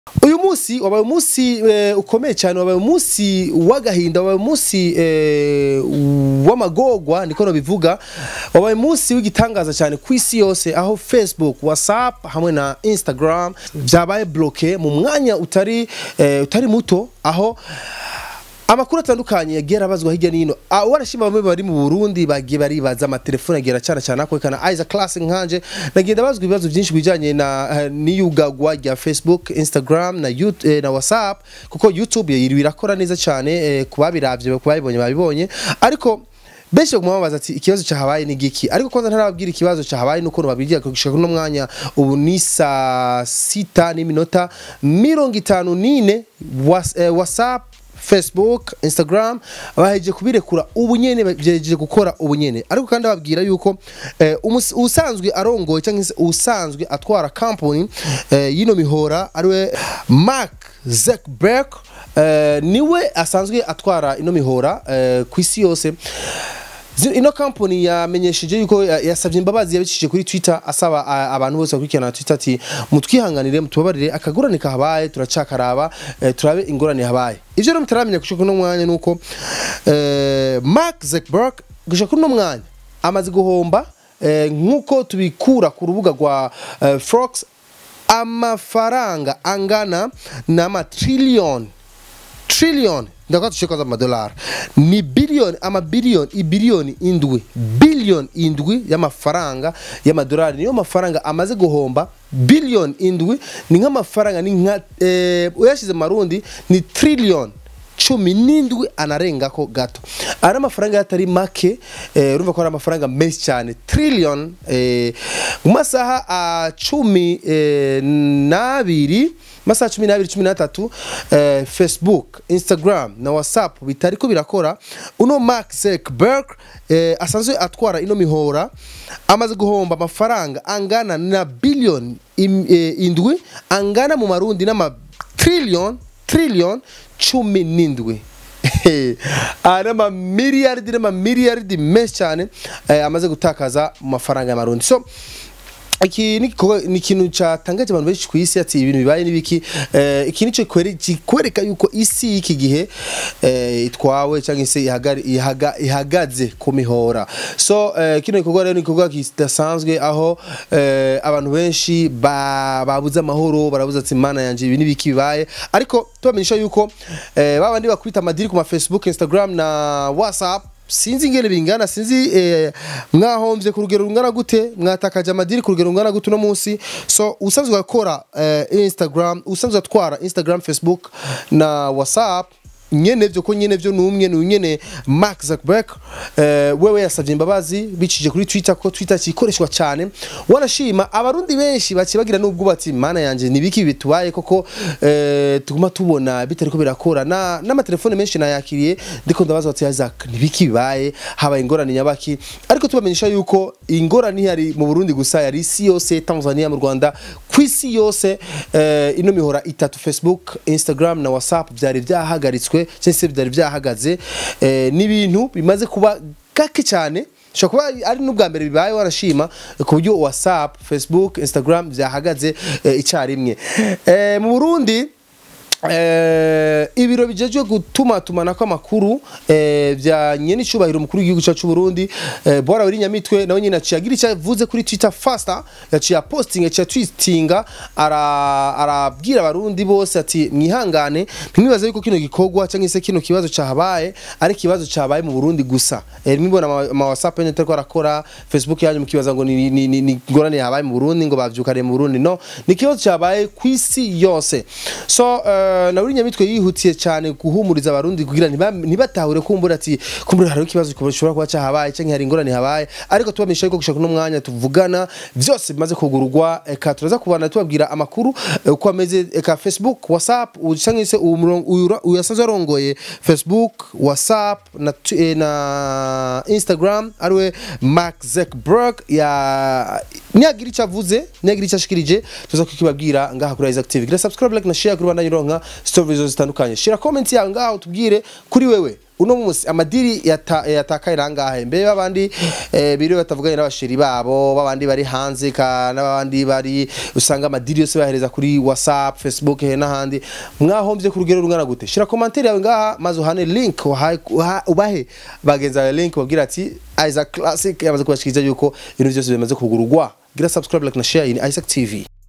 uyu munsi wabaye umunsi eh, ukomeye cyane wabaye umunsi w'agahinda wabaye umunsi eh, w'amagorwa niko nabivuga wabaye umunsi w'igitangaza cyane ku isi yose aho facebook whatsapp hamwe na instagram byabaye bloke mu mwanya utari eh, utari muto aho amakuru atandukanye yagiye arabazwa hirya n'ino Ah, warashima bamwe bari mu Burundi bagiye baribaza amatelefone agiye aracana cyane akwekana Isaac Class nkanje nagenda bazwa ibibazo byinshi bijanye na eh, n'iyugagwa rya Facebook Instagram na YouTube, eh, na WhatsApp kuko YouTube yiri birakora neza cyane eh, kubabiravye kubabibonye babibonye ariko benshi bamubaza ati ikibazo cyahabaye ni giki ariko kwanza ntarababwira ikibazo cyahabaye nuko babibwira gushika kuno mwanya ubu ni saa sita n'iminota mirongo itanu n'ine Was- eh, whatsapp facebook instagram bahejeje kubirekura ubu nyene byejeje gukora ubu nyene ariko kandi babwira yuko eh, umus- usanzwe arongoye cyangwa se usanzwe atwara company eh, yino mihora ariwe mark zuckerberg eh, niwe asanzwe atwara ino mihora eh, ku isi yose Zi- ino company yamenyesheje yuko ya- yasabye imbabazi yabicishije kuri twitter asaba a- abantu bose bakurikirana twitter ati mutwihanganire mutubabarire akagorane kahabaye turacakaraba eh, turabe ingorane habaye ivyo rero mutaramenya gushika kuno mwanya nuko eh, mark zuckerberg gushika kuno mwanya amaze guhomba eh, nkuko tubikura ku rubuga rwa eh, fox amafaranga angana n'amatriliyoni trillion ndakwa tushika za madolari ni billion ama billion ibillion indwi billion indwi y'amafaranga y'amadolari niyo mafaranga amaze guhomba billion indwi ni nk'amafaranga ni nka eh, uyashize mu marundi ni trillion cumi n'indwi anarengako gato ari amafaranga yatari make eh, urumva ko ari amafaranga menshi cyane trillion eh, mu masaha ah, cumi eh, n'abiri masaha cumi n'abiri cumi n'atatu eh, facebook instagram na whatsapp bitariko birakora uno mark zuckerberg eh, asanzwe atwara ino mihora amaze guhomba amafaranga angana na billion im, eh, indwi angana mu marundi n'ama trillion trillion cumi n'indwi ari amamiliyaridi n'amamiliyaridi menshi cyane eh, amaze gutakaza mu mafaranga y'amarundi so iki ni igikorwa- ni ikintu cyatangaje abantu benshi ku isi ati ibintu bibaye n'ibiki eh, iki nicyo kwere- kikwereka yuko isi y'iki gihe eh, itwawe cyangwa se ihagari- ihaga- ihagaze ku mihora so eh, kino gikorwa rero ni igikorwa kidasanzwe aho eh, abantu benshi ba- babuze amahoro barabuze ati mana yanjye ibi n'ibiki bibaye ariko tubamenyesha yuko eh, babandi bakubita amadiri ku ma facebook instagram na whatsapp sinzi ingene bingana sinzi eh, mwahomvye ku rugero rungana gute mwatakaje amadiri ku rugero rungana gute uno munsi so usanzwe akora eh, instagram usanzwe atwara instagram facebook na whatsapp nyene vyo ko nyene vyo numwe ni nyene Mark Zuckerberg eh, wewe yasavye imbabazi bicije kuri Twitter ko Twitter kikoreshwa cyane wanashima abarundi benshi bakibagira nubwo bati mana yanje nibiki bitubaye koko eh, tuguma tubona bitariko birakora na n'amatelefone menshi nayakiriye ndiko ndabaza bati Isaac nibiki bibaye habaye ingorane nyabaki ariko tubamenyesha yuko ingorane yari mu Burundi gusa yari isi yose Tanzania mu Rwanda ku isi yose eh, ino mihora itatu Facebook Instagram na WhatsApp byari byahagaritswe cyangwa se byari byahagaze eh, n'ibintu bimaze kuba gake cyane shobora kuba ari n'ubwa mbere bibaye warashima ku buryo whatsapp facebook instagram byahagaze eh, icyarimwe eh, mu burundi Eh, ibiro bijejwe gutuma tumanako amakuru eh, bya nyene icubahiro umukuru w'igihugu cyacu Burundi eh, Bora wiri nyamitwe nawe nyine aciye agira icyo avuze kuri Twitter faster yaciye aposting yaciye tweetinga ara arabwira abarundi bose ati mwihangane ntimwibaze yuko kino gikorwa cyangwa se kino kibazo cyahabaye ari kibazo cyabaye mu Burundi gusa eh, mwibona ama, ama WhatsApp yanyu tariko arakora Facebook yanyu mukibaza ngo ni ni, ni, ni ngorane yabaye mu Burundi ngo bavyukare mu Burundi no ni kibazo cyabaye ku isi yose so uh, na uri nyamitwe yihutiye cyane guhumuriza abarundi kugira ntiba- ntibatahure kumbura ati kumbura hari ikibazo gishobora kuba cyahabaye cyangwa hari ingorane habaye ariko tubamenyesha yuko gushaka uno mwanya tuvugana byose bimaze kugururwa eka turaza kubana tubabwira amakuru eh, uko ameze eka Facebook WhatsApp u- cyangwa se uwo murongo- uyu ra- uyu yasanzwe arongoye Facebook WhatsApp na, tu- eh, na Instagram ariwe Mark Zuckerberg ya niyagira icyo avuze niyagira icyo ashikirije tuza kukibabwira ngaha kuri Isaac TV gira subscribe like na share kuri bana yironka stories zitandukanye bitandukanye shira comment yawe ngaho tubwire kuri wewe uno munsi amadiri yata- yatakaye nangahe mbe babandi eh, biriwe batavuganye n'abasheri babo babandi bari hanze ka n'abandi bari usanga amadiri yose bahereza kuri whatsapp facebook he n'ahandi mwahombye ku rugero rungana gute shira commentaire yawe ngaha maze uhane link uhaye- uha- ubahe bagenzi bawe link babwira ati Isaac Classic yamaze kubashikiriza yuko ibintu byose bimaze kugurugwa gira subscribe like na share in Isaac TV